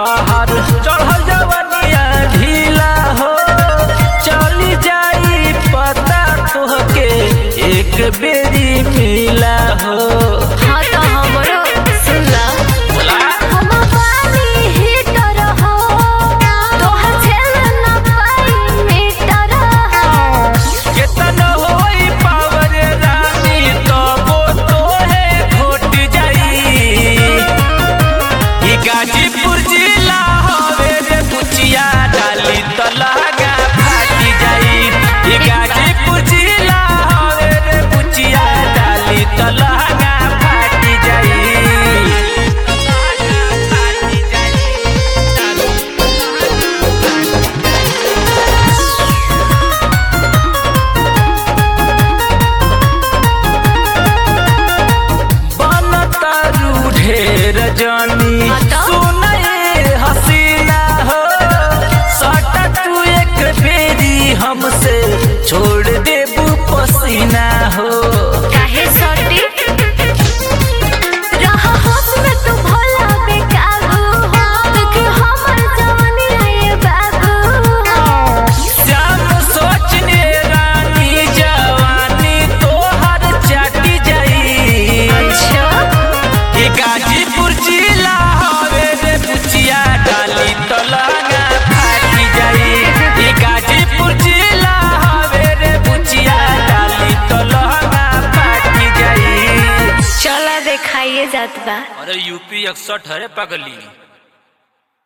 तहर चढ़ल जवनिया ढीला हो चली जाई पता तोहके एक बेरी मिला हो हाँ तो हमरो सुनला हम पानी हीटर हो तोहर झेल न पाई मीटर हो केतन होई पावर रानी तबो तोहे घोट जाई ई गाजीपुर जिला हवे रे बुचिया डाली त लहंगा फाटी जाई ई गाजीपुर जिला हवे रे बुचिया डाली त लहंगा फाटी जाई बनतारू ढेर जानी हटा। सुनए हसीना हो सटा तू एक बेरी हमसे छोड़ देबू पसीना हो काहे सटी रहा होश में तू भोला बेकाबू हो देख हमर जवानी है बाबू हो श्याम सोचने रानी जवानी तोहर चाटी जाई अच्छा ई गाजीपुर जिला हवे रे बुचिया डाली त लहंगा फाटी जाई ई गाजीपुर जिला हवे रे बुचिया डाली त लहंगा फाटी जाई चला देखाइए जात बा अरे यूपी 61 है पगली